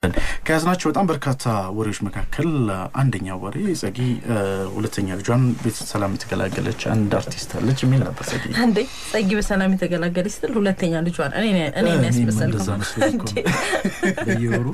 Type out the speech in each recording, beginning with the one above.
ከያዝናቸው በጣም በርካታ ወሬዎች መካከል አንደኛ ወሬ ጸጊ ሁለተኛ ልጇን ቤት ሰላም የተገላገለች አንድ አርቲስት አለች የሚል ነበር። ጸጊ እንዴ ጸጊ በሰላም የተገላገለች ስትል ሁለተኛ ልጇን እኔ እኔ ያስመሰልከው በየወሩ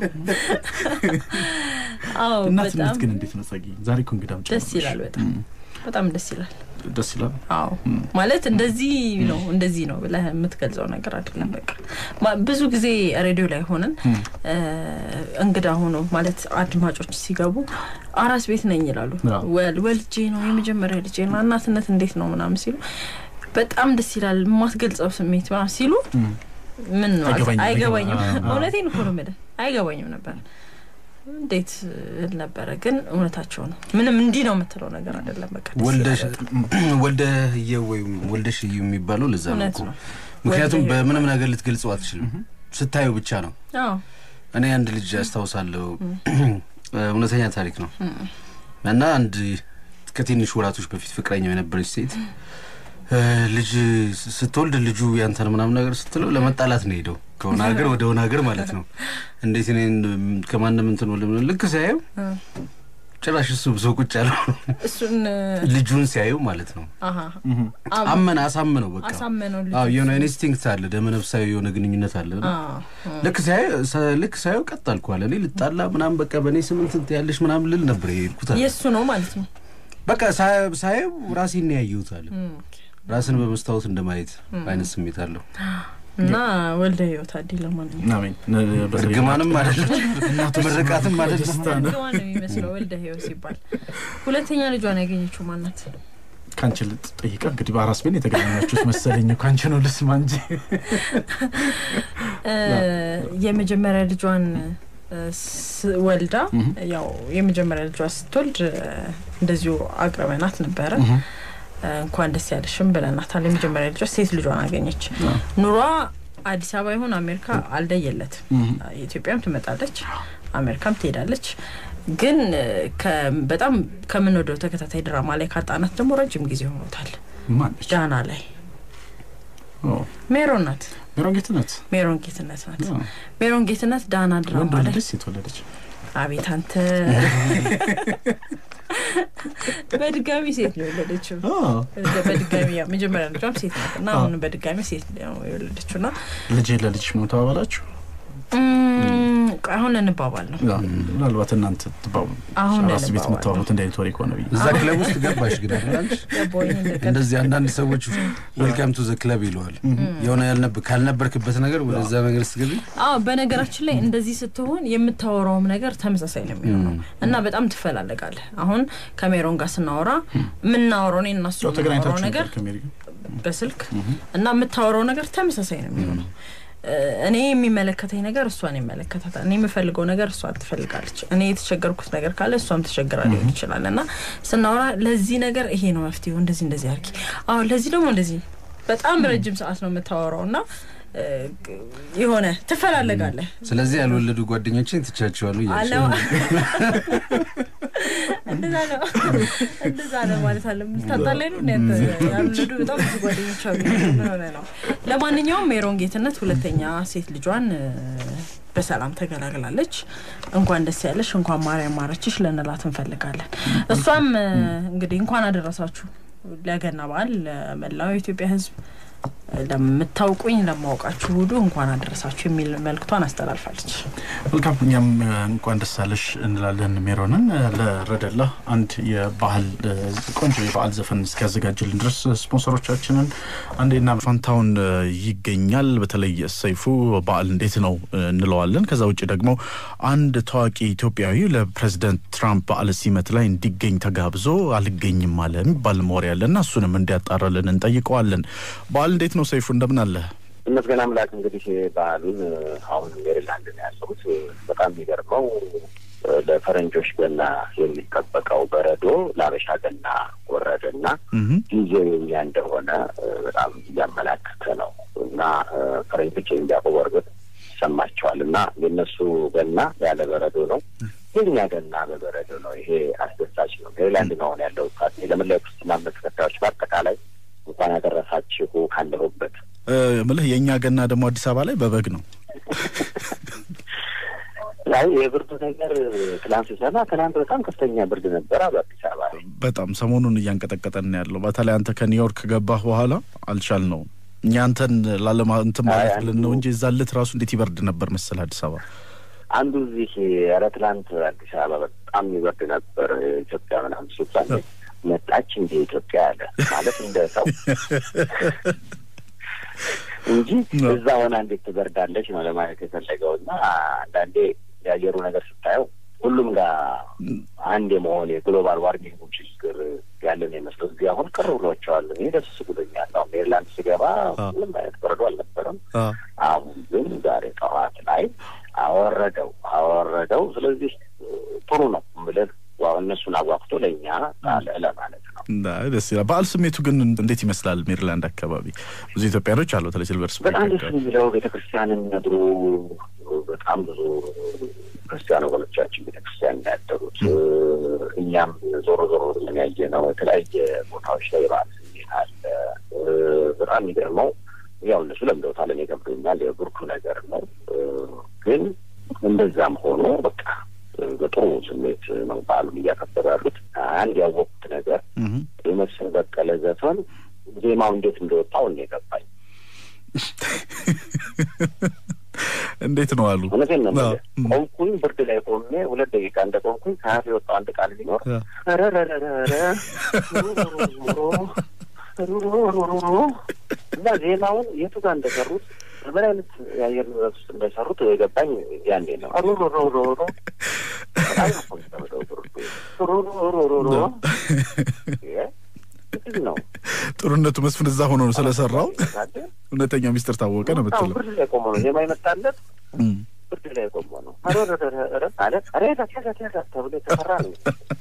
አዎ። እናትነት በጣም ግን እንዴት ነው ጸጊ? ዛሬ እኮ እንግዳም ደስ ይላል። በጣም በጣም ደስ ይላል። ደስ ይላል። አዎ ማለት እንደዚህ ነው እንደዚህ ነው ብለህ የምትገልጸው ነገር አይደለም። በቃ ማ- ብዙ ጊዜ ሬዲዮ ላይ ሆነን እ እንግዳ ሆኖ ማለት አድማጮች ሲገቡ አራስ ቤት ነኝ ይላሉ። አዎ። ወል ወልጄ ነው የመጀመሪያ ልጄ ነው እናትነት እንዴት ነው ምናምን ሲሉ በጣም ደስ ይላል። የማትገልጸው ስሜት ምናምን ሲሉ ምን ማለት አይገባኝም፣ አይገባኝም። አይገባ- አዎ። እውነቴን እኮ ነው የምልህ አይገባኝም ነበር እንዴት እል ነበረ። ግን እውነታቸው ነው። ምንም እንዲህ ነው የምትለው ነገር አይደለም። በቃ ደስ ወልደሽ ይላል። ወልደህየው ወይም ወልደሽ እዩ የሚባለው ለዛ ነው እውነት እኮ። ነው። ምክንያቱም ወልደህ በምንም ነገር ልትገልጸው አትችልም። ስታየው ብቻ ነው። አዎ እኔ አንድ ልጅ አስታውሳለሁ። እውነተኛ ታሪክ ነው እና አንድ ከትንሽ ወራቶች በፊት ፍቅረኛው የነበረች ሴት እ ልጅ ስትወልድ ልጁ ያንተን ምናምን ነገር ስትለው ለመጣላት ነው ሄደው ከሆነ ሀገር ወደ ሆነ ሀገር ማለት ነው። እንዴት እኔን ከማንም እንትን ወለ ልክ ሲያየው ጭራሽ እሱ ብሶ ቁጭ ያለው እሱን ልጁን ሲያየው ማለት ነው። አሀ አመነ አሳምነው በቃ አሳመነው ልጁ አዎ የሆነ ኢንስቲንክት አለ፣ ደመነፍሳዊ የሆነ ግንኙነት አለ። እና አዎ ልክ ሳየው ሰ- ልክ ሳየው ቀጥ አልኩ አለ። እኔ ልጣላ ምናምን በቃ በእኔ ስምንት እንትን ያለሽ ምናምን ልል ነበር የሄድኩት አለ። የእሱ ነው ማለት ነው። በቃ ሳ- ሳየው ራሴን ነው ያየሁት አለ። ራስን በመስታወት እንደማየት አይነት ስሜት አለው። እና ወልደ ህይወት አዲ ለማንኛውም አሜን። በተለይ እርግማንም አይደለም ምርቃትም አይደለም። ደስታ ነው። እርግማን ነው የሚመስለው ወልደ ህይወት ሲባል። ሁለተኛ ልጇን ያገኘችው ማናት? ከአንቺ ልትጠይቀ እንግዲህ በአራስ ቤት የተገናኛችሁት መሰለኝ። ከአንቺ ነው ልስማ እንጂ እ የመጀመሪያ ልጇን እ ስ- ወልዳ ያው የመጀመሪያ ልጇ ስትወልድ እ እንደዚሁ አቅርበናት ነበረ። እ እንኳን ደስ ያለሽም ብለናታል። የመጀመሪያ ልጇ ሴት ልጇን አገኘች። ኑሯ አዲስ አበባ ይሁን አሜሪካ አልለየለትም። ኢትዮጵያም ትመጣለች፣ አሜሪካም ትሄዳለች። ግን እ ከ- በጣም ከምንወደው ተከታታይ ድራማ ላይ ካጣናት ደግሞ ረጅም ጊዜ ሆኖታል። ማነች? ዳና ላይ ኦ፣ ሜሮን ናት። ሜሮን ጌትነት ሜሮን ጌትነት ናት። አዎ። ሜሮን ጌትነት ዳና ወንድ ድራማ ላይ ወለደች ሴት ወለደች? አቤት አንተ በድጋሚ ሴት ነው የወለደችው። አዎ። በድጋሚ ያው መጀመሪያ ልጇም ሴት ናት እና አሁን በድጋሚ ሴት ነው የወለደችው እና ልጄ ለልጅሽ ምን ተባባላችሁ? እም፣ ቆይ አሁን እንባባል ነው አዎ፣ ምናልባት እናንተ ትባቡ አሁን ራስ ቤት እንባባል የምታወሩት እንደ አይነት ወሬ ከሆነ ብዬ እዛ ክለብ ውስጥ ገባሽ ግን አይደል አንቺ? ገባኝ እንደቀ እንደዚህ አንዳንድ ሰዎች ዌልካም ቱ ዘ ክለብ ይለዋል። የሆነ ያልነብ ካልነበርክበት ነገር ወደዛ ነገር ስትገቢ አዎ በነገራችን ላይ እንደዚህ ስትሆን የምታወራውም ነገር ተመሳሳይ ነው የሚሆነው እና በጣም ትፈላለጋለህ። አሁን ከሜሮን ጋር ስናወራ የምናወራው እኔ እና እሱ ያው የምናወራው ተገናኝታችሁ ነገር ነበር ከሜሪ ጋር? በስልክ እና የምታወራው ነገር ተመሳሳይ ነው የሚሆነው። እ፣ እኔ የሚመለከተኝ ነገር እሷን ይመለከታታል። እኔ የምፈልገው ነገር እሷ ትፈልጋለች። እኔ የተቸገርኩት ነገር ካለ እሷም ተቸግራ ሊሆን ይችላል እና ስናወራ ለዚህ ነገር ይሄ ነው መፍትሄው፣ እንደዚህ እንደዚህ አድርጊ፣ አዎ ለዚህ ደግሞ እንደዚህ። በጣም ረጅም ሰዓት ነው የምታወራው እና እ፣ የሆነ ትፈላለጋለህ ስለዚህ ያልወለዱ ጓደኞችን ትቻቸዋሉ እያልሽ አለው ነው። እንደዛ ነው እንደዛ ነው ማለት አለ ልታጣላይ ነው እንዴ ያልወለዱ በጣም ብዙ ጓደኞች አሉ ምን ሆነ ነው ለማንኛውም ሜሮን ጌትነት ሁለተኛ ሴት ልጇን እ፣ በሰላም ተገላግላለች እንኳን ደስ ያለሽ እንኳን ማርያም ማረችሽ ልንላት እንፈልጋለን እሷም እ፣ እንግዲህ እንኳን አደረሳችሁ ለገና በዓል ለመላው የኢትዮጵያ ህዝብ ለምታውቁኝ ለማውቃችሁ ሁሉ እንኳን አደረሳችሁ የሚል መልክቷን አስተላልፋለች መልካም እኛም እ፣ እንኳን ደስ አለሽ እንላለን ሜሮንን። እ፣ ለረደላ አንድ የባህል እ፣ ቆንጆ የበዓል ዘፈን እስኪያዘጋጅልን ድረስ ስፖንሰሮቻችንን አንዴና ፋንታውን እ፣ ይገኛል። በተለይ ሰይፉ በዓል እንዴት ነው እ፣ እንለዋለን። ከዛ ውጭ ደግሞ አንድ ታዋቂ ኢትዮጵያዊ ለፕሬዚደንት ትራምፕ በዓለ ሲመት ላይ እንዲገኝ ተጋብዞ አልገኝም አለ የሚባል ወሬ ያለና እሱንም እንዲያጣራልን እንጠይቀዋለን። በዓል እንዴት ነው ሰይፉ? እንደምን አለ? ይመስገን አምላክ እንግዲህ በዓሉን አሁን ሜሪላንድ ነው ያለሁት። በጣም የሚገርመው ለፈረንጆች ገና የሚጠበቀው በረዶ ለአበሻ ገና ወረደና እህ ጊዜው የኛ እንደሆነ በጣም እያመላከተ ነው እና ፈረንጆች የሚያውቁ በእርግጥ ይሰማቸዋል እና የእነሱ ገና ያለ በረዶ ነው፣ የኛ ገና በበረዶ ነው። ይሄ አስደሳች ነው። ሜሪላንድ ነው አሁን ያለሁት። ለመላው ክርስትና እምነት ተከታዮች በአጠቃላይ እንኳን ያደረሳችሁ ካለሁበት ምልህ የእኛ ገና ደግሞ አዲስ አበባ ላይ በበግ ነው። አይ የብርዱ ነገር ትላንት ስሰማ ትላንት በጣም ከፍተኛ ብርድ ነበረ በአዲስ አበባ ላይ። በጣም ሰሞኑን እያንቀጠቀጠን ያለው በተለይ አንተ ከኒውዮርክ ገባህ በኋላ አልቻል ነው እኛ አንተን ላለማ እንትን ማለት አይ፣ ብለን ነው እንጂ እዛ ለት ራሱ እንዴት ይበርድ ነበር መሰል አዲስ አበባ። አንዱ እዚህ ኧረ ትላንት አዲስ አበባ በጣም ይበርድ ነበር። ኢትዮጵያ ምናምን ሲባል መጣች እንደ ኢትዮጵያ ያለ ማለት እንደ ሰው እንጂ እዛ ሆና እንዴት ትበርዳለች ነው ለማለት የፈለገው እና አንዳንዴ የአየሩ ነገር ስታየው ሁሉም ጋር አንድ የመሆን የግሎባል ዋርሚንግ ችግር ያለን የመስለው እዚህ አሁን ቅር ብሏቸዋል። እኔ ደስ ብሎኛል። አሁን ሜሪላንድ ስገባ ምንም አይነት በረዶ አልነበረም። አሁን ግን ዛሬ ጠዋት ላይ አወረደው አወረደው። ስለዚህ ጥሩ ነው ብለን እነሱን አጓግቶ ለእኛ ጣለ ለማለት ነው። ደስ ይላል። በዓል ስሜቱ ግን እንዴት ይመስላል? ሜሪላንድ አካባቢ ብዙ ኢትዮጵያኖች አሉ። በተለይ ሲልቨር ስፕሪንግ በጣም ደስ የሚለው ቤተ ክርስቲያንን ነድሮ በጣም ብዙ ክርስቲያን ወገኖቻችን ቤተ ክርስቲያን ያደሩት እኛም ዞሮ ዞሮ ብለን ያየ ነው። የተለያየ ቦታዎች ላይ የበዓል ስሜት አለ። በጣም የሚገርመው ያው እነሱ ለምደውታል፣ እኔ ገብቶኛል። የብርዱ ነገር ነው። ግን እንደዛም ሆኖ በቃ በጥሩ ስሜት ነው በዓሉን እያከበሩ ያሉት። አንድ ያወቁት ነገር የመስፍን በቀለ ዘፈን ዜማው እንዴት እንደወጣው እኔ የገባኝ እንዴት ነው አሉ። እውነቴን ነው የምልህ። ቆምኩኝ ብርድ ላይ ቆሜ ሁለት ደቂቃ እንደ ቆምኩኝ ከሀፍ የወጣው አንድ ቃል ቢኖር ረረረረረ እና ዜማውን የቱ ጋር እንደሰሩት በምን አይነት የአየር ንብረት ውስጥ እንደሰሩት የገባኝ ያኔ ነው። ሮሮሮሮሮ በጣም እኮ የሚከብደው ብርዱ ሮሮሮሮሮ ነው። ጥሩነቱ መስፍን እዛ ሆኖ ነው ስለሰራው እውነተኛ ሚስጥር ታወቀ ነው የምትለው። ብርድ ላይ ቆሞ ነው ዜማ የመጣለት ብርድ ላይ ቆሞ ነው ማለት ሬ ተብሎ የተሰራ ነው።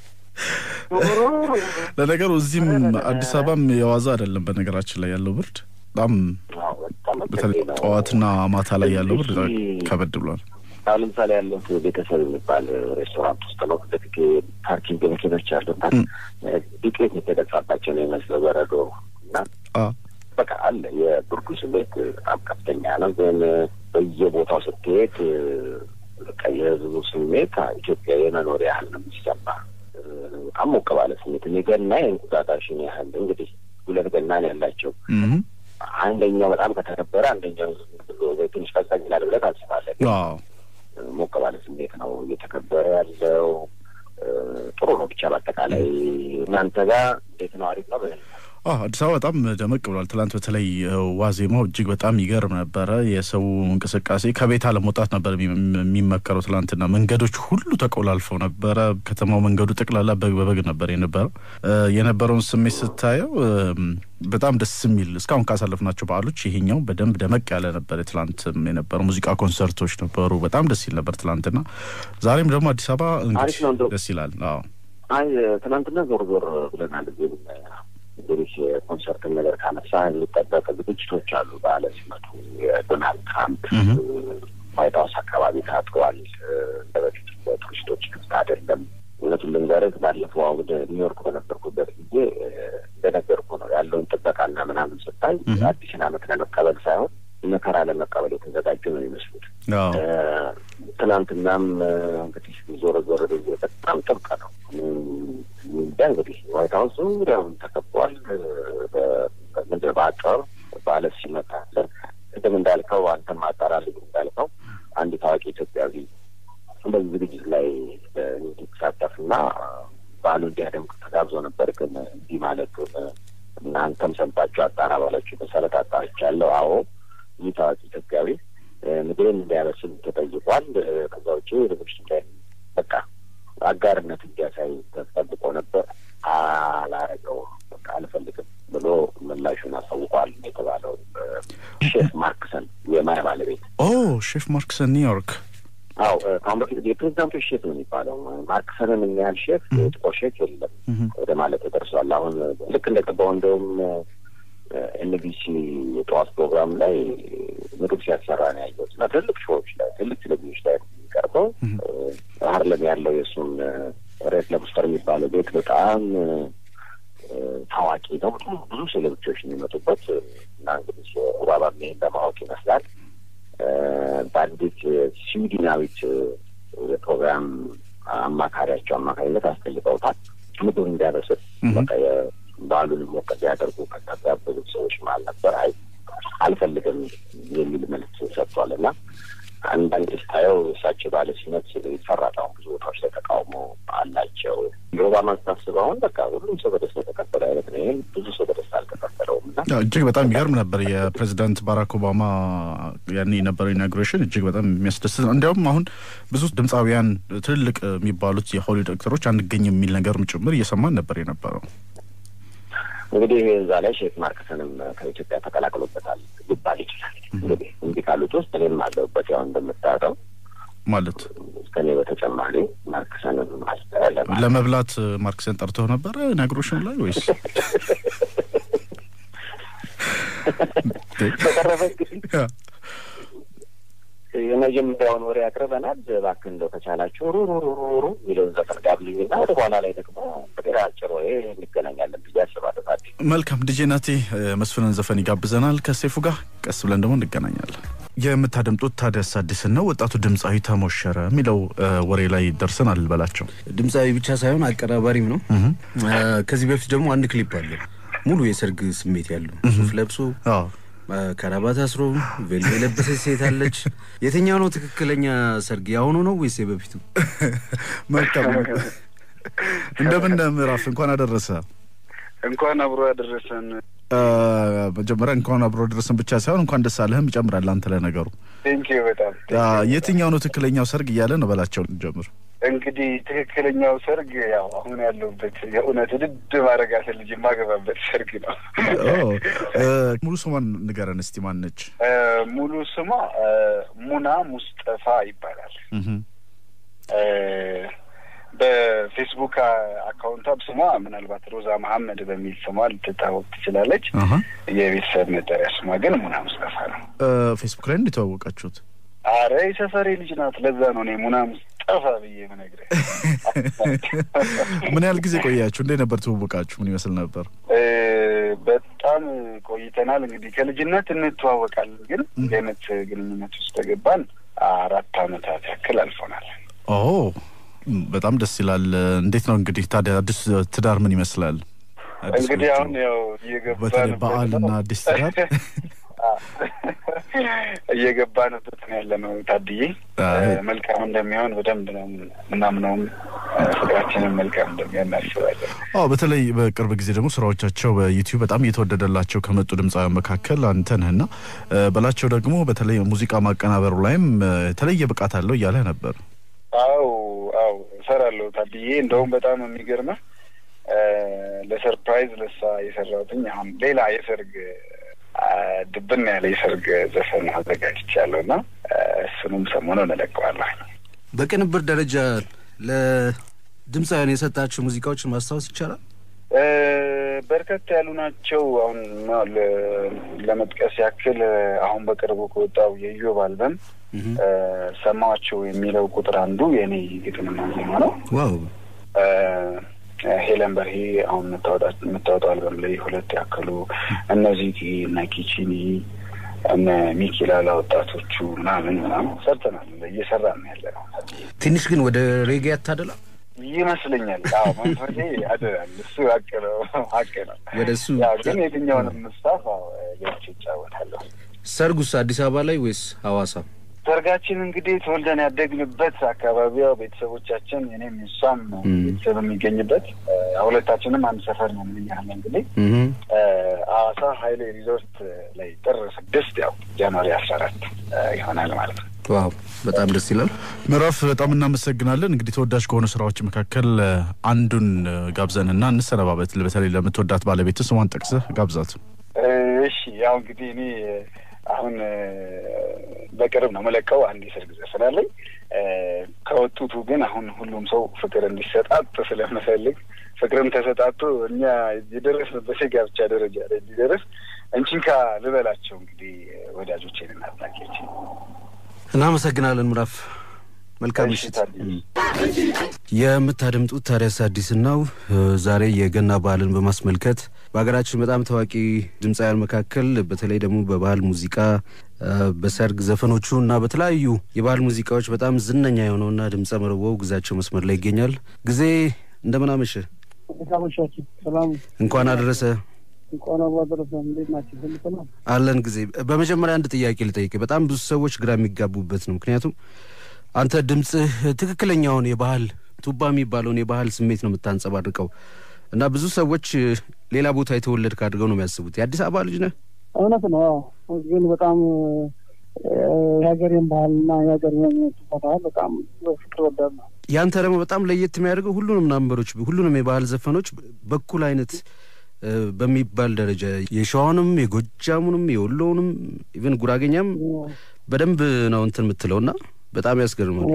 ለነገሩ እዚህም አዲስ አበባም የዋዛ አይደለም። በነገራችን ላይ ያለው ብርድ በጣም በተለይ ጠዋትና ማታ ላይ ያለው ብርድ ከበድ ብሏል። አሁን ለምሳሌ ያለሁት ቤተሰብ የሚባል ሬስቶራንት ውስጥ ነው። ለፊት ፓርኪንግ መኪኖች አሉና ዱቄት የተደፋባቸው ነው የሚመስለው በረዶ እና በቃ አለ የብርዱ ስሜት በጣም ከፍተኛ ነው። ግን በየቦታው ስትሄድ በቃ የህዝቡ ስሜት ኢትዮጵያ የመኖር ያህል ነው የሚሰማ። በጣም ሞቅ ባለ ስሜት እኔ ገና የእንቁጣጣሽን ያህል እንግዲህ ሁለት ገና ነው ያላቸው። አንደኛው በጣም ከተከበረ አንደኛው ትንሽ ቀዝቀዝ ይላል ብለህ ታስባለህ። ሞቅ ባለ ስሜት ነው እየተከበረ ያለው። ጥሩ ነው ብቻ በአጠቃላይ እናንተ ጋር እንዴት ነው? አሪፍ ነው። አዲስ አበባ በጣም ደመቅ ብሏል። ትላንት በተለይ ዋዜማው እጅግ በጣም ይገርም ነበረ። የሰው እንቅስቃሴ ከቤት አለመውጣት ነበር የሚመከረው። ትላንትና መንገዶች ሁሉ ተቆላልፈው ነበረ። ከተማው መንገዱ ጠቅላላ በግ በበግ ነበር የነበረው። የነበረውን ስሜት ስታየው በጣም ደስ የሚል እስካሁን ካሳለፍናቸው በዓሎች ይሄኛው በደንብ ደመቅ ያለ ነበር። ትላንት የነበረው ሙዚቃ ኮንሰርቶች ነበሩ። በጣም ደስ ይል ነበር ትላንትና። ዛሬም ደግሞ አዲስ አበባ ደስ ይላል። አዎ አይ ትናንትና ዞር ዞር ብለናል እንግዲህ የኮንሰርትን ነገር ካነሳ የሚጠበቅ ዝግጅቶች አሉ። በዓለ ሲመቱ የዶናልድ ትራምፕ ዋይት ሀውስ አካባቢ ታጥሯል። እንደ በፊት ቱሪስቶች ክፍት አይደለም። እውነቱን ልንገርህ ባለፈው ወደ ኒውዮርክ በነበርኩበት ጊዜ እንደነገርኩ ነው ያለውን ጥበቃና ምናምን ስታይ አዲስን ዓመት ለመቀበል ሳይሆን መከራ ለመቀበል የተዘጋጁ ነው የሚመስሉት። ትናንትናም እንግዲህ ዞረ ዞረ በጣም ጥብቅ ነው። እንጃ እንግዲህ ዋይት ሀውስ ዙሪያውን ተከቧል። ምንድን በአጥር በዓለት ሲመጣ ቅድም እንዳልከው አንተም አጣራልኝ እንዳልከው አንድ ታዋቂ ኢትዮጵያዊ በዚህ ዝግጅት ላይ እንዲሳተፍና በዓሉ እንዲያደምቅ ተጋብዞ ነበር። ግን እንዲህ ማለቱን እናንተም ሰምታችሁ አጣራ ባላችሁ መሰረት አጣርቻለሁ። አዎ ይህ ታዋቂ ኢትዮጵያዊ ምግብን እንዲያበስል ተጠይቋል። ከዛ ውጭ ዝግጅቱ ላይ በቃ አጋርነት እንዲያሳይ ተጠብቆ ነበር። አላረገው በቃ አልፈልግም ብሎ ምላሹን አሳውቋል የተባለው ሼፍ ማርክሰን የማያ ባለቤት ኦ ሼፍ ማርክሰን ኒውዮርክ አው ከአሁን በፊት የፕሬዚዳንቶች ሼፍ ነው የሚባለው። ማርክሰንን የሚያህል ሼፍ ጥቁር ሼፍ የለም ወደ ማለት ተደርሷል። አሁን ልክ እንደቀባው እንደውም ኤንቢሲ የጠዋት ፕሮግራም ላይ ምግብ ሲያሰራ ነው ያየሁት እና ትልቅ ሾዎች ላይ ትልቅ ቴሌቪዥኖች ላይ የሚቀርበው ሀርለም ያለው የእሱም ሬት ለቡስተር የሚባለው ቤት በጣም ታዋቂ ነው። በጣም ብዙ ሴሌብሪቲዎች የሚመጡበት እና እንግዲህ ሩባባ ይሄን ለማወቅ ይመስላል በአንዲት ስዊድናዊት የፕሮግራም አማካሪያቸው አማካኝነት አስጠይቀውታል። ምግብ እንዲያበስል በቃ የበዓሉን ሞቅ እንዲያደርጉ ከተጋበዙት ሰዎች መሀል ነበር። አይ አልፈልግም የሚል መልስ ሰጥቷል እና አንዳንድ ስታየው እሳቸው ባለ ሲመት ይፈራል። አሁን ብዙ ቦታዎች ላይ ተቃውሞ አላቸው። የኦባማ ስታስብ አሁን በቃ ሁሉም ሰው በደስታ የተቀበለ አይነት ነው። ይህም ብዙ ሰው በደስታ አልተቀበለውም እና እጅግ በጣም የሚገርም ነበር። የፕሬዚዳንት ባራክ ኦባማ ያኔ የነበረው ኢናጉሬሽን እጅግ በጣም የሚያስደስት ነው። እንዲያውም አሁን ብዙ ድምፃውያን ትልልቅ የሚባሉት የሆሊውድ አክተሮች አንገኝ የሚል ነገርም ጭምር እየሰማን ነበር የነበረው። እንግዲህ እዛ ላይ ሼክ ማርክስንም ከኢትዮጵያ ተቀላቅሎበታል ሊባል ይችላል። እንግዲህ እንዲህ ካሉት ውስጥ እኔም አለሁበት። ያው እንደምታውቀው ማለት ከኔ በተጨማሪ ማርክሰንም አለ ለማለት ለመብላት ማርክስን ጠርተው ነበረ ኢናጉሬሽን ላይ ወይስ በተረፈ እንግዲህ የመጀመሪያውን ወሬ ያቅርበናል። እባክህ እንደው ከቻላችሁ ሩሩሩሩሩ የሚለውን ዘፈን ጋብልኝና ወደ ኋላ ላይ ደግሞ እንግዲህ አጭር ወሬ እንገናኛለን ብዬ አስባለሁ። ታዲያ መልካም ዲጄ ናቲ መስፍንን ዘፈን ይጋብዘናል ከሴፉ ጋር ቀስ ብለን ደግሞ እንገናኛለን። የምታደምጡት ታዲያስ አዲስን ነው። ወጣቱ ድምፃዊ ተሞሸረ የሚለው ወሬ ላይ ደርሰናል በላቸው። ድምፃዊ ብቻ ሳይሆን አቀናባሪም ነው። ከዚህ በፊት ደግሞ አንድ ክሊፕ አለ ሙሉ የሰርግ ስሜት ያለው ሱፍ ለብሶ አዎ ከራባት አስሮ ቬሎ የለበሰች ሴት አለች። የትኛው ነው ትክክለኛ ሰርግ? የአሁኑ ነው ወይስ የበፊቱ? መልካም እንደምን ምዕራፍ እንኳን አደረሰ። እንኳን አብሮ ያደረሰን። መጀመሪያ እንኳን አብሮ ደረሰን ብቻ ሳይሆን እንኳን ደስ አለህም ይጨምራል። አንተ ለነገሩ ቴንኪ በጣም የትኛው ነው ትክክለኛው ሰርግ እያለ ነው በላቸው ጀምር። እንግዲህ ትክክለኛው ሰርግ ያው አሁን ያለሁበት የእውነት ውድድ ማድረጋት ልጅ የማገባበት ሰርግ ነው። ሙሉ ስሟን ንገረን እስቲ ማን ነች? ሙሉ ስሟ ሙና ሙስጠፋ ይባላል። በፌስቡክ አካውንቷ ስሟ ምናልባት ሮዛ መሐመድ በሚል ስሟ ልትታወቅ ትችላለች። የቤተሰብ መጠሪያ ስሟ ግን ሙና ሙስጠፋ ነው። ፌስቡክ ላይ እንደተዋወቃችሁት? አረ የሰፈሬ ልጅ ናት። ለዛ ነው እኔ ሙና ሙስጠፋ ብዬ የምነግርህ። ምን ያህል ጊዜ ቆያችሁ? እንዴት ነበር ትውውቃችሁ? ምን ይመስል ነበር? በጣም ቆይተናል። እንግዲህ ከልጅነት እንተዋወቃለን፣ ግን እንዲህ አይነት ግንኙነት ውስጥ ተገባን አራት አመታት ያክል አልፎናል። ኦ በጣም ደስ ይላል። እንዴት ነው እንግዲህ ታዲያ አዲስ ትዳር ምን ይመስላል? እንግዲህ አሁን ያው እየገባን በተለይ በዓልና አዲስ ትዳር እየገባንበት ነው ያለ ነው። ታድዬ መልካም እንደሚሆን በደንብ ነው ምናምነውም ፍቅራችንን መልካም እንደሚሆን እናስባለን። አዎ በተለይ በቅርብ ጊዜ ደግሞ ስራዎቻቸው በዩቲዩብ በጣም እየተወደደላቸው ከመጡ ድምፃውያን መካከል አንተ ነህና በላቸው ደግሞ በተለይ ሙዚቃ ማቀናበሩ ላይም የተለየ ብቃት አለው እያለ ነበር። አው አው እሰራለሁ ታድዬ። እንደውም በጣም የሚገርመህ ለሰርፕራይዝ ለሳ የሰራሁትኝ አሁን ሌላ የሰርግ ድብን ያለ የሰርግ ዘፈን አዘጋጅቻለሁ እና እሱንም ሰሞኑን እለቀዋለሁ። በቅንብር ደረጃ ለድምፃውያን የሰጣቸው ሙዚቃዎችን ማስታወስ ይቻላል? በርከት ያሉ ናቸው። አሁን ለመጥቀስ ያክል አሁን በቅርቡ ከወጣው የኢዮብ አልበም ሰማቸው የሚለው ቁጥር አንዱ የእኔ ግጥምና ዜማ ነው። ዋው ሄለን በርሄ አሁን የምታወጣው አልበም ላይ ሁለት ያክሉ እነዚህ እነ ኪቺኒ እነ ሚኪላላ ወጣቶቹ ምናምን ምናምን ሰርተናል። እየሰራ ነው ያለ ነው። ትንሽ ግን ወደ ሬጌ ያታደላ ይመስለኛል። አዎ መንፈሴ ያደላል። እሱ ሀቅ ነው ሀቅ ነው። ወደ እሱ ያው ግን የትኛውንም ምስታፍ ገብቼ ይጫወታለሁ። ሰርጉስ አዲስ አበባ ላይ ወይስ ሐዋሳ? ሰርጋችን እንግዲህ ተወልደን ያደግንበት አካባቢያው ቤተሰቦቻችን እኔም እሷም ቤተሰብ የሚገኝበት ሁለታችንም አንድ ሰፈር ነው የምንያህል እንግዲህ ሐዋሳ ሀይሌ ሪዞርት ላይ ጥር ስድስት ያው ጃንዋሪ አስራ አራት ይሆናል ማለት ነው። ዋው በጣም ደስ ይላል። ምዕራፍ በጣም እናመሰግናለን። እንግዲህ ተወዳጅ ከሆኑ ስራዎች መካከል አንዱን ጋብዘንና እንሰነባበት። በተለይ ለምትወዳት ባለቤት ስሟን ጠቅሰህ ጋብዛት። እሺ ያው እንግዲህ እኔ አሁን በቅርብ ነው መለቀው አንድ የሰርግ ዘፈን አለኝ። ከወጡቱ ግን አሁን ሁሉም ሰው ፍቅር እንዲሰጣጥ ስለምፈልግ ፍቅርም ተሰጣጡ እኛ የደረስንበት የጋብቻ ደረጃ ላይ እንዲደርስ እንቺንካ ልበላቸው እንግዲህ ወዳጆቼን እና አድናቂዎቼን። እናመሰግናለን ምዕራፍ። መልካም ምሽት። የምታደምጡት ታዲያስ አዲስ ነው። ዛሬ የገና በዓልን በማስመልከት በሀገራችን በጣም ታዋቂ ድምፃውያን መካከል በተለይ ደግሞ በባህል ሙዚቃ በሰርግ ዘፈኖቹ እና በተለያዩ የባህል ሙዚቃዎች በጣም ዝነኛ የሆነውና ድምፀ መረቦው ግዛቸው መስመር ላይ ይገኛል። ጊዜ እንደምን አመሸ? ሰላም እንኳን አደረሰ። እንኳን አብሮ አደረሰ። እንዴት ናቸው? ሁሉ ሰላም አለን። ጊዜ በመጀመሪያ አንድ ጥያቄ ልጠይቅ። በጣም ብዙ ሰዎች ግራ የሚጋቡበት ነው። ምክንያቱም አንተ ድምፅህ ትክክለኛውን የባህል ቱባ የሚባለውን የባህል ስሜት ነው የምታንጸባርቀው እና ብዙ ሰዎች ሌላ ቦታ የተወለድክ አድርገው ነው የሚያስቡት። የአዲስ አበባ ልጅ ነህ? እውነት ነው። ግን በጣም የሀገሬን ባህልና የሀገሬን ቱባ ባህል በጣም ፍቅር ወዳለሁ። ያንተ ደግሞ በጣም ለየት የሚያደርገው ሁሉንም ናምበሮች ሁሉንም የባህል ዘፈኖች በኩል አይነት በሚባል ደረጃ የሸዋውንም የጎጃሙንም የወሎውንም ኢቨን ጉራጌኛም በደንብ ነው እንትን የምትለው እና በጣም ያስገርማል።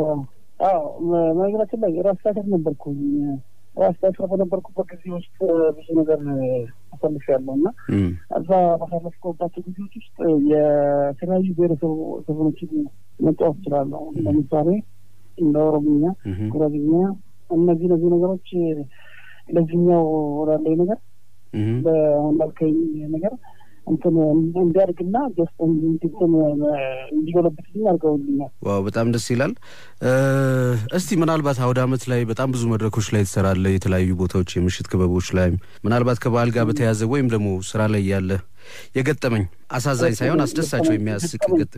በነገራችን ላይ ራስ ዳሰር ነበርኩኝ። ራስ ዳሰር በነበርኩበት ጊዜ ውስጥ ብዙ ነገር አሳልፍ ያለው እና እዛ ባሳለፍኩባቸው ጊዜዎች ውስጥ የተለያዩ ብሔረሰብ ዘፈኖችን መጫወት እችላለሁ። ለምሳሌ እንደ ኦሮምኛ፣ ጉራጌኛ እነዚህ እነዚህ ነገሮች ለዚህኛው ወዳለኝ ነገር በሁንዳልከኝ ነገር እንትን እንዲያድግና ጀስት እንትን እንዲጎለብትልኝ አድርገውልኛል። ዋው በጣም ደስ ይላል። እስቲ ምናልባት አውደ ዓመት ላይ በጣም ብዙ መድረኮች ላይ ትሰራለህ፣ የተለያዩ ቦታዎች የምሽት ክበቦች ላይም ምናልባት ከበዓል ጋር በተያያዘ ወይም ደግሞ ስራ ላይ ያለ የገጠመኝ አሳዛኝ ሳይሆን አስደሳቸው የሚያስቅ ገጥ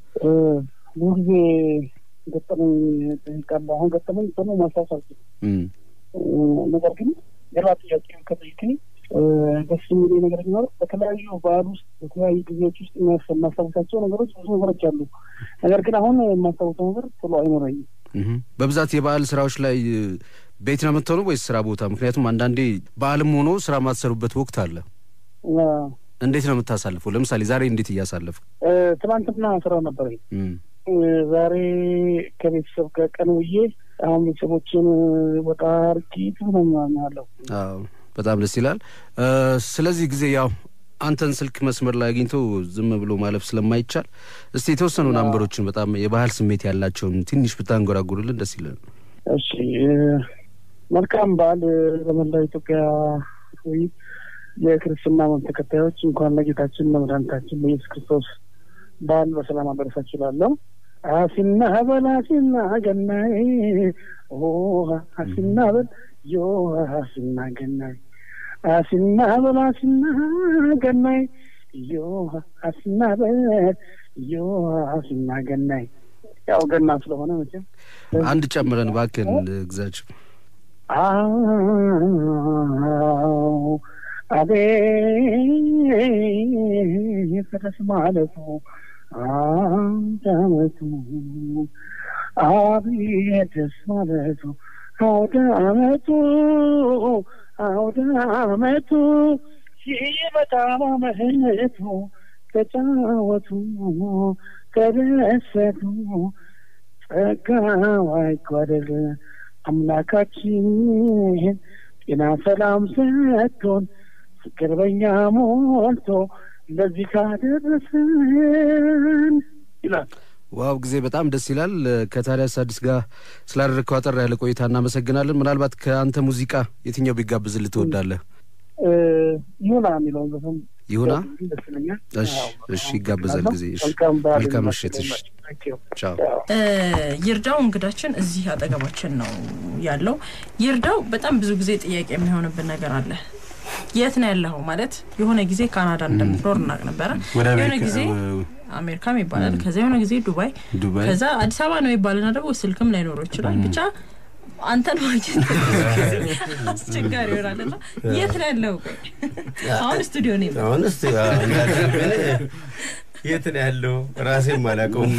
ብዙ ጊዜ ገጠመኝ ጠይቃለሁ። አሁን ገጠመኝ ደግሞ ማስታወስ አልችልም። ነገር ግን ሌላ ጥያቄ ከጠይቅኝ ደስ የሚል ነገር ቢኖር በተለያዩ በዓል ውስጥ በተለያዩ ጊዜዎች ውስጥ የማስታውሳቸው ነገሮች ብዙ ነገሮች አሉ። ነገር ግን አሁን የማስታውሰው ነገር ቶሎ አይኖረኝም። በብዛት የበዓል ስራዎች ላይ ቤት ነው የምትሆነው ወይስ ስራ ቦታ? ምክንያቱም አንዳንዴ በዓልም ሆኖ ስራ የማትሰሩበት ወቅት አለ። እንዴት ነው የምታሳልፈው? ለምሳሌ ዛሬ እንዴት እያሳለፍክ? ትናንትና ስራ ነበረኝ። ዛሬ ከቤተሰብ ጋር ቀን ውዬ አሁን ቤተሰቦችን ወጣ አርጊ ትሆነኛለሁ። በጣም ደስ ይላል። ስለዚህ ጊዜ ያው አንተን ስልክ መስመር ላይ አግኝቶ ዝም ብሎ ማለፍ ስለማይቻል እስቲ የተወሰኑ ናምበሮችን በጣም የባህል ስሜት ያላቸውን ትንሽ ብታንጎራጉርልን ደስ ይላል። እሺ፣ መልካም በዓል ለመላው ኢትዮጵያ የክርስትና እምነት ተከታዮች እንኳን ለጌታችን ለመድኃኒታችን ለኢየሱስ ክርስቶስ በዓል በሰላም አደረሳችሁ እላለሁ። አሲና በል አሲና ገናይ አሲና በል ዮ አሲና ገናይ አሲና በል አሲና ገናይ ዮ አሲና በል ዮ አሲና ገናይ። ያው ገና ስለሆነ መቼም አንድ ጨምረን እባክህን ግዛቸው። አዎ አቤት ፈረስ ማለቱ አንድ አመቱ አቤት ደስ ማለቱ አውደ አመቱ አውደ አመቱ ሲመጣ ማመቱ ተጫወቱ ተደሰቱ ጸጋው አይጓደል አምላካችን ጤና ሰላም ሰጥቶን ፍቅር በኛ ሞልቶ ለዚህ ካደረሰን ይላል። ዋው ጊዜ በጣም ደስ ይላል። ከታዲያስ አዲስ ጋር ስላደረግከው አጠር ያለ ቆይታ እናመሰግናለን። ምናልባት ከአንተ ሙዚቃ የትኛው ቢጋብዝልህ ትወዳለህ? ይሁና የሚለውን ዘፈን ይሁና። ደስ ይለኛል። እሺ፣ እሺ፣ ይጋበዛል ጊዜ። እሺ፣ መልካም በዓል መልካም ምሽት። እሺ፣ ቻው። ይርዳው እንግዳችን እዚህ አጠገባችን ነው ያለው። ይርዳው በጣም ብዙ ጊዜ ጥያቄ የሚሆንብን ነገር አለ። የት ነው ያለኸው? ማለት የሆነ ጊዜ ካናዳ እንደምትኖር እናውቅ ነበረ። ወደ የሆነ አሜሪካ ጊዜ አሜሪካም ይባላል፣ ከዛ የሆነ ጊዜ ዱባይ፣ ዱባይ ከዛ አዲስ አበባ ነው ይባልና ደግሞ ስልክም ላይኖረው ይችላል። ብቻ አንተን ማግኘት አስቸጋሪ ይሆናል እና የት ነው ያለው? ቆይ አሁን ስቱዲዮ ነው የመጣው። አሁን እስቲ እንዳልሽብን የት ነው ያለው ራሴም አላውቀውም።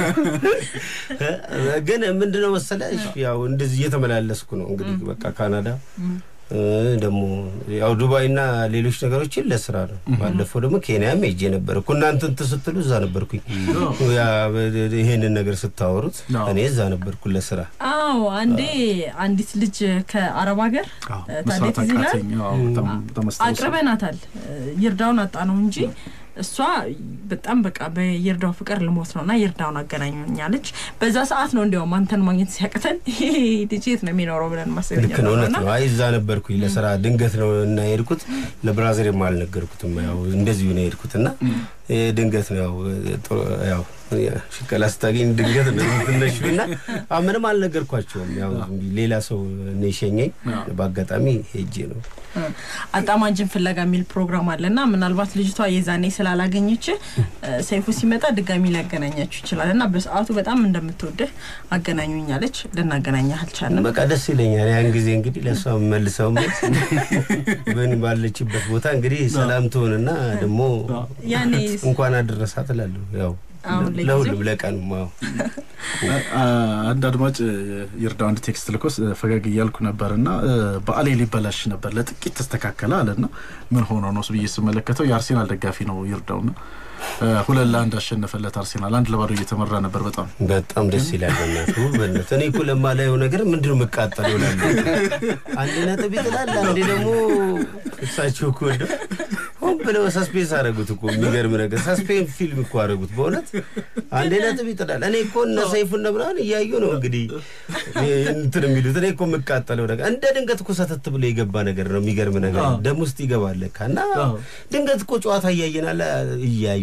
ግን ምንድነው መሰለሽ ያው እንደዚህ እየተመላለስኩ ነው እንግዲህ በቃ ካናዳ እ ደግሞ ያው ዱባይና ሌሎች ነገሮችን ለስራ ነው። ባለፈው ደግሞ ኬንያም ሄጄ ነበር እኮ እናንተ እንትን ስትሉ እዛ ነበርኩኝ። ያ ይሄንን ነገር ስታወሩት እኔ እዛ ነበርኩ ለስራ። አዎ አንዴ አንዲት ልጅ ከአረብ ሀገር ታዴት ይላል አቅርበናታል። ይርዳውን አጣ ነው እንጂ እሷ በጣም በቃ በይርዳው ፍቅር ልሞት ነው እና ይርዳውን አገናኙኛለች። በዛ ሰዓት ነው እንዲያውም አንተን ማግኘት ሲያቅተን ይሄ ልጅ የት ነው የሚኖረው ብለን ማሰብ ልክ ነው፣ እውነት የጀመርነው ነው። እና አይ እዛ ነበርኩኝ ለስራ ድንገት ነው እና የሄድኩት። ለብራዘርም አልነገርኩትም። ያው እንደዚሁ ነው የሄድኩት እና ይሄ ድንገት ነው ያው ጥሩ ያው ሽቀላ ስታገኝ ድንገት ነው የምትነሹ እና አዎ፣ ምንም አልነገርኳቸውም። ያው ዝም ብዬ ሌላ ሰው ነው የሸኘኝ። በአጋጣሚ ሄጄ ነው አጣማጅን ፍለጋ የሚል ፕሮግራም አለ እና ምናልባት ልጅቷ የዛኔ ስላላገኘች ሰይፉ ሲመጣ ድጋሚ ሊያገናኛችሁ ይችላል እና በሰዓቱ በጣም እንደምትወድህ አገናኙኛለች። ልናገናኛህ አልቻልንም። በቃ ደስ ይለኛል። ያን ጊዜ እንግዲህ ለእሷ መልሰው ምን ባለችበት ቦታ እንግዲህ ሰላም ትሆንና ደግሞ ያኔ እንኳን አደረሳት እላለሁ። ያው አሁን ለጊዜው ለሁሉም ለቀኑም አዎ አንድ አድማጭ ይርዳው አንድ ቴክስት ልኮስ ፈገግ እያልኩ ነበር እና በዓሌ ሊበላሽ ነበር ለጥቂት ተስተካከለ አለና ምን ሆኖ ነው ብዬ ስመለከተው የአርሴናል ደጋፊ ነው ይርዳውና ሁለት ለአንድ አሸነፈለት አርሴናል አንድ ለባዶ እየተመራ ነበር በጣም በጣም ደስ ይላል። በእናትህ በእናትህ እኔ እኮ ለማላየው ነገር ምንድን ነው የምቃጠለው እላለሁ። አንድ ነጥብ ይጥላል፣ አንዴ ደግሞ እሳቸው እኮ እንደው ሆን ብለው ሰስፔንስ አደረጉት እኮ የሚገርም ነገር ሰስፔንስ ፊልም እኮ አደረጉት በእውነት አንዴ ነጥብ ይጥላል። እኔ እኮ እነ ሰይፉን ምናምን እያዩ ነው እንግዲህ እንትን የሚሉት እኔ እኮ የምቃጠለው ነገር እንደ ድንገት እኮ ሰተት ብሎ የገባ ነገር ነው። የሚገርም ነገር ደም ውስጥ ይገባል ለካ እና ድንገት እኮ ጨዋታ እያየናል እያዩ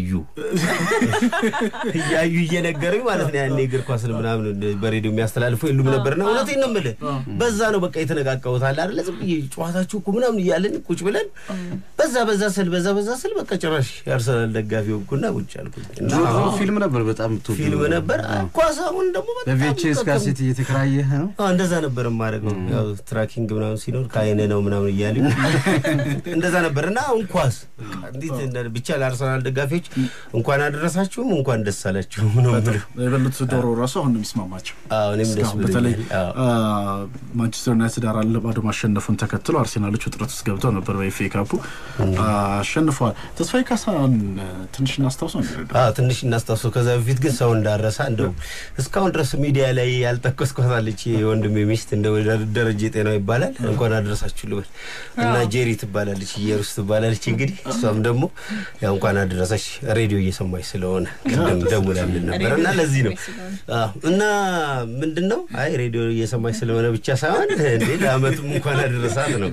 እያዩ እየነገሩኝ ማለት ነው። ያኔ እግር ኳስን ምናምን በሬዲዮ የሚያስተላልፉ የሉም ነበርና እውነቴን ነው የምልህ በዛ ነው በቃ የተነቃቀሁት አለ አይደለ ዝም ብዬ ጨዋታችሁ እኮ ምናምን እያለን ቁጭ ብለን በዛ በዛ ስል በዛ በዛ ስል በቃ ጭራሽ የአርሰናል ደጋፊ ሆንኩና ቁጭ አልኩኝ እና ድሮ ፊልም ነበር በጣም የምትወደው ፊልም ነበር ኳስ አሁን ደግሞ በጣም በቪኤችኤስ በቃ ካሴት እየተከራየህ ነው አዎ እንደዛ ነበር የማደርገው። ያው ትራኪንግ ምናምን ሲኖር ከአይነ ነው ምናምን እያሉ እንደዛ ነበር እና አሁን ኳስ በቃ እንዴት እንደ- ብቻ ለአርሰናል ደጋፊዎች እንኳን አደረሳችሁም እንኳን ደስ አላችሁም ነው የምለው። የበሉት ዶሮ ራሱ አሁን ነው የሚስማማቸው አዎ እኔም ደስ እስካሁን በተለይ ብሎኛል። አዎ። አ፣ ማንቸስተር ዩናይትድ አራት ለባዶ ማሸነፉን ተከትሎ አርሴናሎች ውጥረት ውስጥ ገብተው ነበር በኤፍኤ ካፑ አ፣ አሸንፈዋል። ተስፋዬ ካሳን አ፣ ትንሽ እናስታውሰው እንዲረዳ አዎ ትንሽ እናስታውሰው። ከዛ በፊት ግን ሰው እንዳረሳ እንደው እስካሁን ድረስ ሚዲያ ላይ ያልጠቀስኳታለች የወንድሜ ሚስት እንደ ደረጀ ጤናው ይባላል እንኳን አደረሳችሁ ልበል እና ጄሪ ትባላለች፣ ኢየሩስ ትባላለች። እንግዲህ እሷም ደግሞ ያው እንኳን አደረሰች ሬዲዮ እየሰማች ስለሆነ ቅድም ደውላልን ነበር እና ለዚህ ነው አዎ። እና ምንድን ነው አይ ሬዲዮ እየሰማች ስለሆነ ብቻ ሳይሆን እንዴ ለአመቱም እንኳን አደረሳት ነው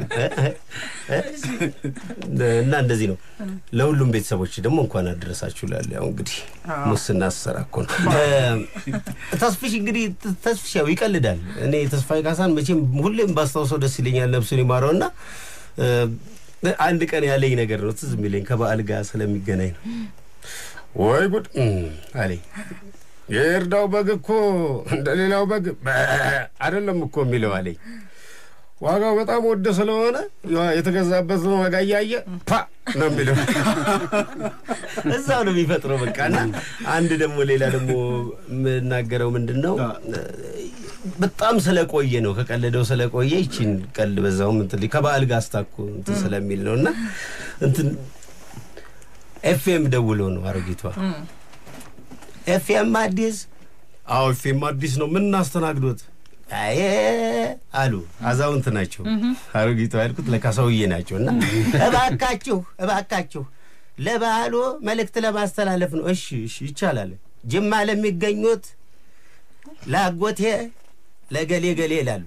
እና እንደዚህ ነው። ለሁሉም ቤተሰቦች ደግሞ እንኳን አደረሳችሁ ላለ ያው እንግዲህ ሙስና አሰራ እኮ ነው። ተስፍሽ እንግዲህ ተስፍሽ ያው ይቀልዳል። እኔ ተስፋዬ ካሳን መቼም ሁሌም ባስታውሰው ደስ ይለኛል። ነፍሱን ይማረው እና አንድ ቀን ያለኝ ነገር ነው ትዝ የሚለኝ ከበዓል ጋር ስለሚገናኝ ነው። ወይ ጉድ አለኝ። የእርዳው በግ እኮ እንደ ሌላው በግ አይደለም እኮ የሚለው አለኝ። ዋጋው በጣም ወደ ስለሆነ የተገዛበት ነው ዋጋ እያየ ፓ ነው የሚለው እዛው ነው የሚፈጥረው። በቃ እና አንድ ደግሞ ሌላ ደግሞ የምናገረው ምንድን ነው በጣም ስለቆየ ነው ከቀለደው ስለቆየ ይችን ቀልድ በዛውም እንትን ከበዓል ጋር አስታኮ እንትን ስለሚል ነው እና እንትን ኤፍኤም ደውሎ ነው አሮጊቷ ኤፍኤም አዲስ አዎ ኤፍኤም አዲስ ነው ምን እናስተናግዶት አይ አሉ አዛውንት ናቸው አሮጊቷ ያልኩት ለካ ሰውዬ ናቸው እና እባካችሁ እባካችሁ ለበዓሉ መልእክት ለማስተላለፍ ነው እሺ እሺ ይቻላል ጅማ ለሚገኙት ለአጎቴ ለገሌ ገሌ ይላሉ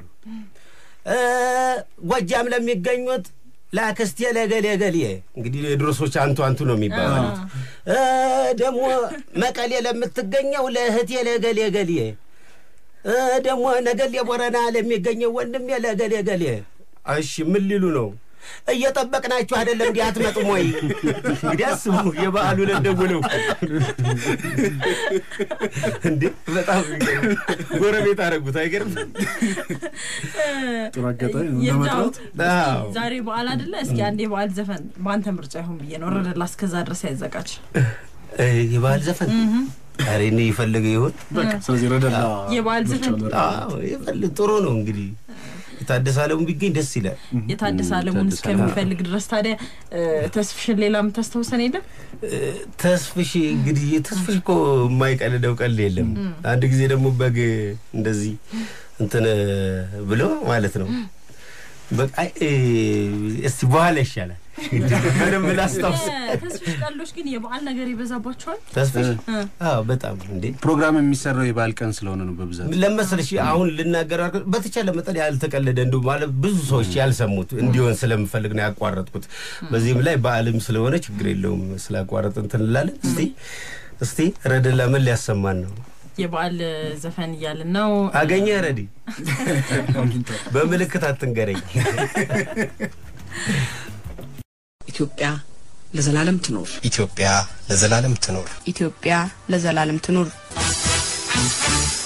ጎጃም ለሚገኙት ለአክስቴ ለገሌ ገሌ እንግዲህ የድሮ ሰዎች አንቱ አንቱ ነው የሚባባሉት ደግሞ መቀሌ ለምትገኘው ለእህቴ ለገሌ ገሌ ደግሞ ነገሌ ቦረና ለሚገኘው ወንድሜ ለገሌ ገሌ እሺ ምን ሊሉ ነው እየጠበቅናችሁ አይደለም እንዲህ አትመጡም ወይ እንግዲህ አስቡ የበዓሉ ለደውለው እንዴ በጣም ጎረቤት አደረጉት አይገርም ጥሩ አጋጣሚ ነው ይርዳው፣ ለመጥራት አዎ ዛሬ በዓል አይደለ? እስኪ አንድ የበዓል ዘፈን በአንተ ምርጫ ይሁን ብዬ ነው። ረደላ እስከዛ ድረስ ያዘጋጅ። እ የበዓል ዘፈን ኧረ እኔ የፈለገ ይሁን በቃ ስለዚህ ረደላ የበዓል ዘፈን አዎ የፈለገ ጥሩ ነው እንግዲህ የታደሰ አለሙ ቢገኝ ደስ ይላል የታደሰ አለሙን እስከሚፈልግ ድረስ ታዲያ እ፣ ተስፍሽን ሌላ የምታስታውሰን የለም? ተስፍሽ እንግዲህ ተስፍሽ እኮ የማይቀልደው ቀልድ የለም። አንድ ጊዜ ደግሞ በግ እንደዚህ እንትን ብሎ ማለት ነው በቃ እ፣ እስቲ በኋላ ይሻላል በደንብ ላስታውስ። ተስፊሽ ቀልዶች ግን የበዓል ነገር ይበዛባቸዋል። ተስፍሽ አዎ፣ በጣም እንዴ ፕሮግራም የሚሰራው የበዓል ቀን ስለሆነ ነው በብዛት ለመሰለሽ አሁን ልናገር ያልኩት በተቻለ መጠን ያልተቀለደ እንዲ ማለት ብዙ ሰዎች ያልሰሙት እንዲሆን ስለምፈልግ ነው ያቋረጥኩት። በዚህም ላይ በዓልም ስለሆነ ችግር የለውም ስላቋረጥ እንትን እንላለን። እስቲ እስቲ ረደላ ምን ሊያሰማን ነው? የበዓል ዘፈን እያልን ነው። አገኘ ረዲ በምልክት አትንገረኝ። ኢትዮጵያ ለዘላለም ትኖር። ኢትዮጵያ ለዘላለም ትኖር። ኢትዮጵያ ለዘላለም ትኑር።